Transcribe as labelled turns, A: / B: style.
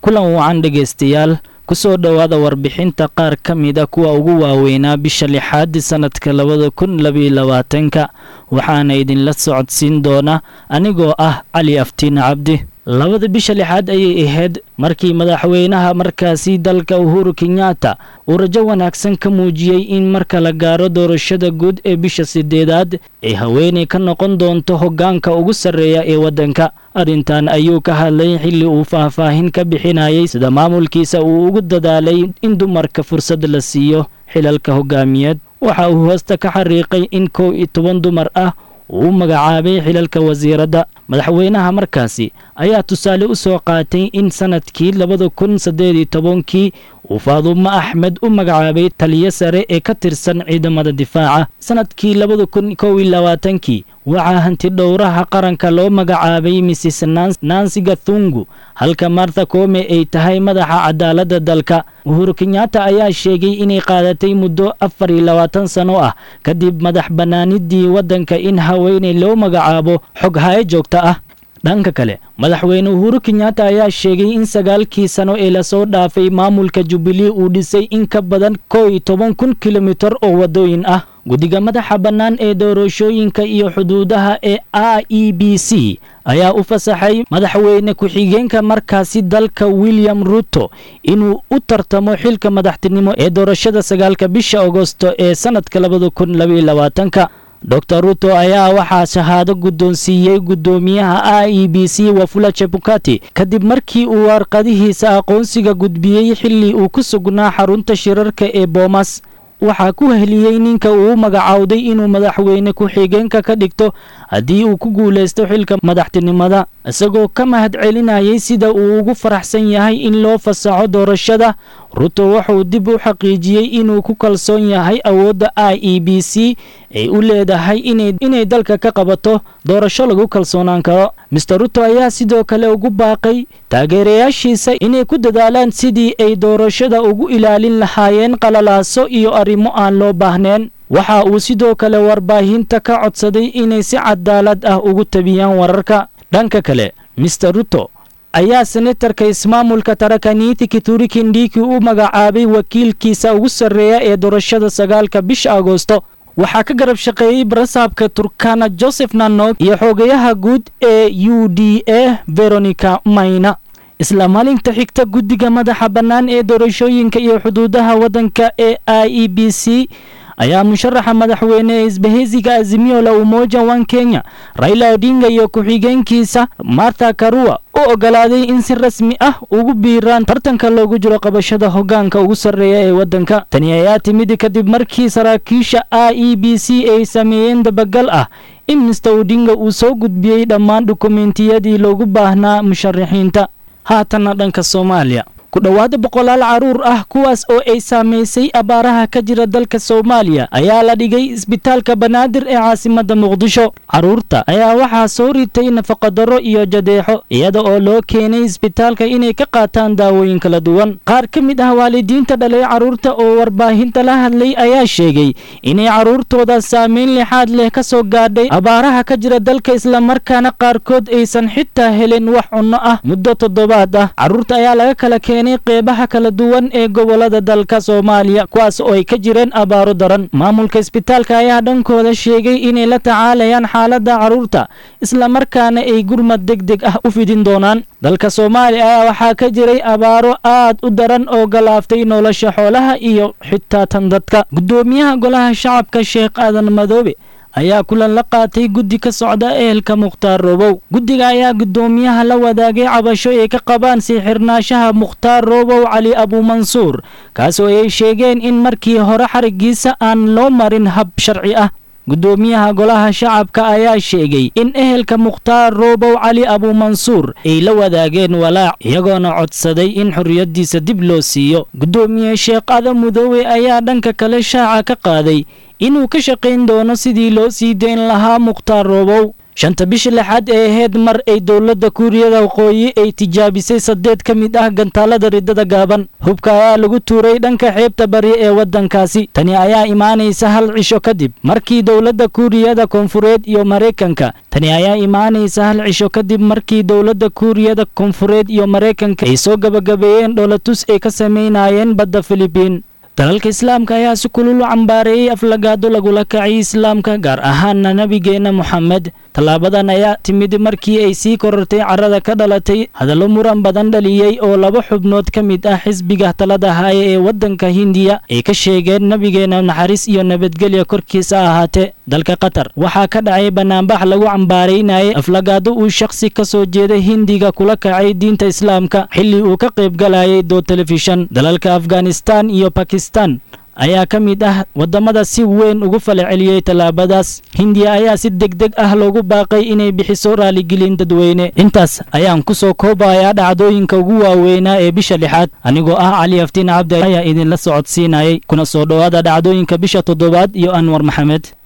A: kulan wacan dhegaystayaal kusoo dhowaada warbixinta qaar ka mid a kuwa ugu waaweynaa bisha lixaad sanadka labada kun labaiyo labaatanka waxaana idinla socodsiin doona anigoo ah cali aftiin cabdi labada bisha lixaad ayay ahayd markii madaxweynaha markaasi dalka uhuru kenyatta uu rajo wanaagsan ka muujiyey in marka la gaaro doorashada guud ee bisha sideedaad ay haweenay ka noqon doonto hoggaanka ugu sarreeya ee waddanka arrintan ayuu ka hadlay xilli uu faahfaahin ka bixinayay sida maamulkiisa uu ugu dadaalay in dumarka fursad la siiyo xilalka hogaamiyeed waxa uu hoosta ka xariiqay in kow iyo toban dumar ah uu magacaabay xilalka wasiiradda madaxweynaha markaasi ayaa tusaale u soo qaatay in sanadkii labada kun saddeed iyo tobankii uu faadumo axmed u magacaabay taliyo sare ee ka tirsan ciidamada difaaca sanadkii labada kun kow iyo labaatankii waxaa hanti dhowraha qaranka loo magacaabay misis nansi gathungu halka martha koome ay tahay madaxa cadaaladda dalka uhuru kenyatta ayaa sheegay inay qaadatay muddo afar iyo labaatan sano ah kadib madax bannaanidii waddanka in haweenay loo magacaabo xog haye joogta ah dhanka kale madaxweyne uhuru kenyatta ayaa sheegay in sagaalkii sano ee lasoo dhaafay maamulka jubilee uu dhisay in ka badan kow iyo toban kun kilomitir oo waddooyin ah guddiga madaxa bannaan ee doorashooyinka iyo xuduudaha ee r e b c ayaa u fasaxay madaxweyne ku-xigeenka markaasi dalka william ruto inuu u tartamo xilka madaxtinimo ee doorashada sagaalka bisha agosto ee sannadka labada kun labaiyo labaatanka dor ruto ayaa waxaa shahaado guddoonsiiyey guddoomiyaha r e b c wafula chebukati kadib markii uu warqadihiisa aqoonsiga gudbiyey xilli uu ku sugnaa xarunta shirarka ee boomas waxaa ku heliyey ninka uu magacowday inuu madaxweyne ku-xigeenka ka dhigto haddii uu ku guulaysto xilka madaxtinimada isagoo ka mahad celinayay sida uu ugu faraxsan yahay in loo fasaxo doorashada ruto wuxuu dib u xaqiijiyey inuu ku kalsoon yahay awoodda r e b c ay u leedahay inay dalka ka qabato doorasho lagu kalsoonaan karo mister ruto ayaa sidoo kale ugu baaqay taageerayaashiisa inay ku dadaalaan sidii ay doorashada ugu ilaalin lahaayeen qalalaaso iyo arrimo aan loo baahneen waxa uu sidoo kale warbaahinta ka codsaday inay si cadaalad ah ugu tabiyaan wararka dhanka kale mister ruto ayaa senatarka ismaamulka tarakaniiti kituri kindhiki u magacaabay wakiilkiisa ugu sarreeya ee doorashada sagaalka bisha agoosto waxaa ka garab shaqeeyey barasaabka turkana joseph nanog iyo xoogayaha guud ee u d a veronica mayna isla maalinta xigta guddiga madaxa bannaan ee doorashooyinka iyo xuduudaha waddanka ee i e b c ayaa musharaxa madaxweyne ee isbaheysiga azimio la umoja wan kenya raila odinga iyo ku-xigeenkiisa martha karua u ogolaaday in si rasmi ah ugu biiraan tartanka loogu jiro qabashada hoggaanka ugu sarreeya ee waddanka tani ayaa timid kadib markii saraakiisha r e b c ay sameeyeen dabagal ah in mister odinga uu soo gudbiyey dhammaan dukumentiyadii loogu baahnaa musharaxiinta haatanna dhanka soomaaliya ku dhowaada boqolaal carruur ah kuwaas oo ay saamaysay abaaraha ka jira dalka soomaaliya ayaa la dhigay isbitaalka banaadir ee caasimadda muqdisho carruurta ayaa waxaa soo ritay nafaqadarro iyo jadeexo iyada oo loo keenay isbitaalka inay ka qaataan daawooyin kala duwan qaar ka mid ah waalidiinta dhalay carruurta oo warbaahinta la hadlay ayaa sheegay inay carruurtooda saamayn lixaad leh ka soo gaadhay abaaraha ka jira dalka islamarkaana qaarkood aysan xitaa helin wax cunno ah muddo toddobaad ah carruurta ayaa laga kala keenay qeybaha kala duwan ee gobolada dalka soomaaliya kuwaas oo ay ka jireen abaaro daran maamulka isbitaalka ayaa dhankooda sheegay inay la tacaalayaan xaaladda carruurta islamarkaana ay gurmad deg deg ah u fidin doonaan dalka soomaaliya ayaa waxaa ka jiray abaaro aad u daran oo galaaftay nolosha xoolaha iyo xitaa tan dadka guddoomiyaha golaha shacabka sheekh aadan madoobe ayaa kulan la qaatay guddi ka socda ehelka mukhtaar roobow guddiga ayaa guddoomiyaha la wadaagay cabasho ay ka qabaan sii xirnaashaha mukhtaar roobow cali abuumansuur kaasoo ay sheegeen in markii hore xarigiisa aan loo marin hab sharci ah guddoomiyaha golaha shacabka ayaa sheegay in ehelka mukhtaar roobow cali abuumansuur ay la wadaageen walaac iyagoona codsaday in xorriyaddiisa dib loo siiyo guddoomiye sheekh ada mudoowe ayaa dhanka kale shaaca ka qaaday inuu ka shaqayn doono sidii loo sii dayn lahaa mukhtaar roobow shanta bisha lixaad ee ahayd mar ay dowladda kuuriyada waqooyi ay tijaabisay saddeed ka mid ah gantaalada riddada gaaban hubka ayaa lagu tuuray dhanka xeebta bari ee waddankaasi tani ayaa imaanaysa hal cisho kadib markii dowladda kuuriyada koonfureed iyo maraykanka tani ayaa imaanaysa hal cisho kadib markii dowladda kuuriyada koonfureed iyo maraykanka ay soo gabagabeeyeen dholatus ay ka samaynayeen badda filibiin dalalka islaamka ayaa si kulul u cambaareeyey aflagaado lagula kacay islaamka gaar ahaana nebigeenna moxamed tallaabadan ayaa timid markii ay sii korortay carrada ka dhalatay hadallo muran badan dhaliyey oo laba xubnood ka mid ah xisbiga talada haya ee waddanka hindiya ay ka sheegeen nebigeenna naxariis iyo nabadgelya korkiisa ahaatee dalka qatar waxaa ka dhacay banaanbax lagu cambaaraynayay aflagaado uu shakhsi ka soo jeeday hindiga kula kacay diinta islaamka xilli uu ka qaybgalayay dood telefishan dalalka afghanistan iyo bakistan ayaa ka mid ah waddamada si weyn ugu falaceliyey tallaabadaas hindiya ayaa si deg deg ah loogu baaqay inay bixiso raaligelin dadweyne intaas ayaan ku soo koobayaa dhacdooyinka ugu waaweynaa ee bisha lixaad anigoo ah cali aftiin cabdi ayaa idinla socodsiinayay kuna soo dhowaada dhacdooyinka bisha toddobaad iyo anwar maxamed